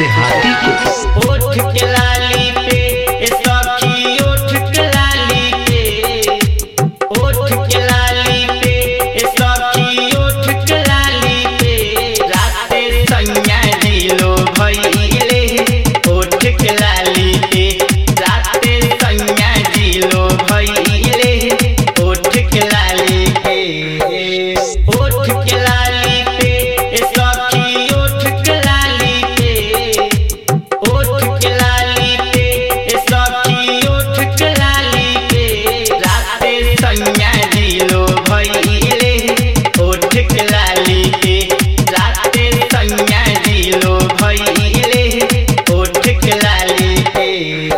देहाती को ओठ के लाली पे ए सखी ओठ के लाली पे ओठ के लाली पे ए सखी ओठ के लाली पे राते सैया दिलो भइले ओठ के लाली पे राते सैया दिलो भइले ओठ के लाली पे ओठ के लाली पे ए सखी ओठ के लाली पे ओठ के लाली पे ए सखी ओठ के लाली पे राते सैया दिलो भइले ओठ के लाली पे राते सैया दिलो भइले ओठ के लाली पे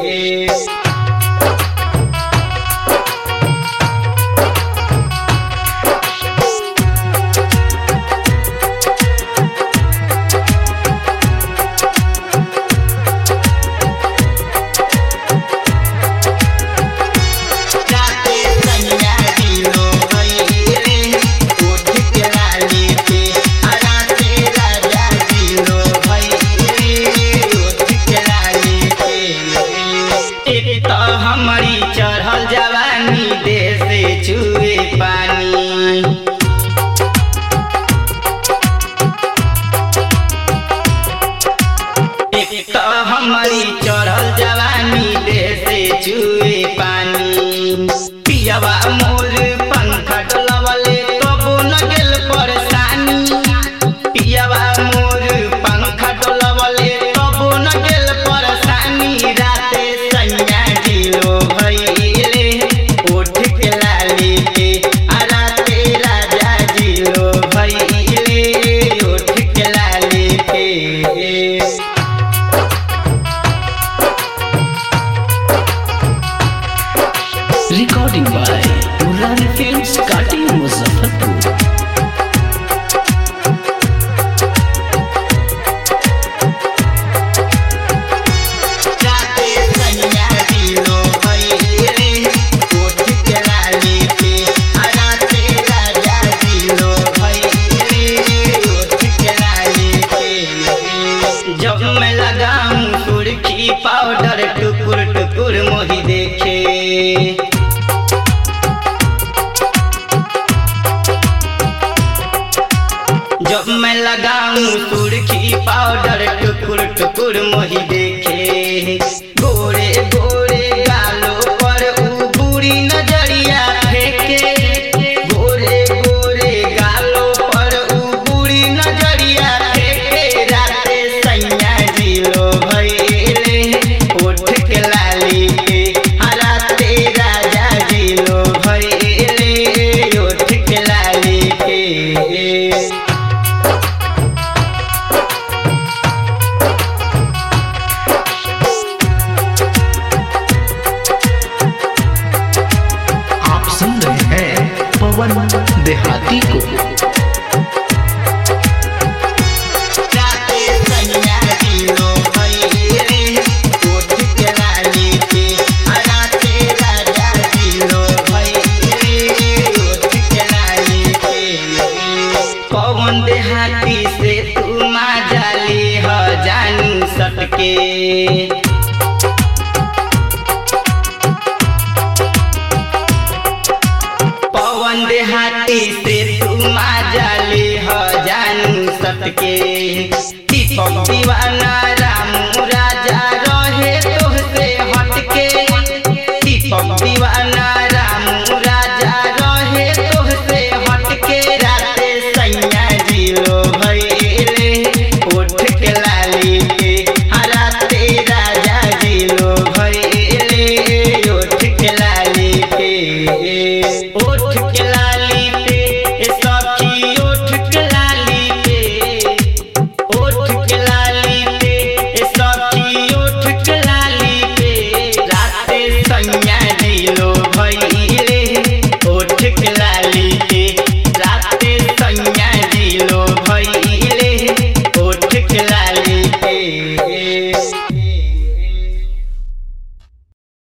राते सैया दिलो भइले ओठ के लाली पे आ राते राजा दिलो भइले ओठ के लाली पे एक त हमारी चढ़ल जवानी देह से छुए पानी एक त हमारी चढ़ल जवानी देह से छुए पानी पियवा मोर पंखा डोलवले तबो न गेल परेशानी पियवा मोर पंखा डोलवले तबो न गेल परेशानी राते सैया दिलो भइले ओठ के लाली पे आ राते राजा दिलो भइले ओठ के लाली पे रिकॉर्डिंग बाय मुरारी फिल्म्स काटी मुजफ्फरपुर राते सैया दिलो भइले ओठ के लाली पे आ राते राजा दिलो भइले ओठ के लाली पे जब मैं लगाऊं सुर्खी पाउडर टुकुर टुकुर मोही देखे जब मैं लगाऊं सुर्खी पाउडर टुकुर टुकुर मोही देखे गोरे गोरे गालों पर ऊ बुरी नजरिया फेंके गोरे गोरे गालों पर ऊ बुरी नजरिया फेंके राते सैया दिलो भइले ओठ के लाली पे आ राते राजा दिलो भइले ओठ के लाली पे आप सुन रहे हैं पवन देहाती को राते सैया दिलो भइले ओठ के लाली पे आ राते राजा दिलो भइले ओठ के लाली पे पवन देहाती से तू मा जाली ह जानी सटके पवन देहाती से तू जाले ह जानू सटके दीपक दीवाना रामू राजा रहे तोहसे हटके दीपक दीवाना रामू राजा रहे तोहसे हटके राते सैया दिलो भइले ओठ के लाली पे आ राते राजा दिलो भइले ओठ के लाली पे ओठ के लाली पे ए सखी ओठ के लाली पे ओठ के लाली पे ए सखी ओठ के लाली पे राते सैया दिलो भइले ओठ के लाली पे राते सैया दिलो भइले ओठ के लाली पे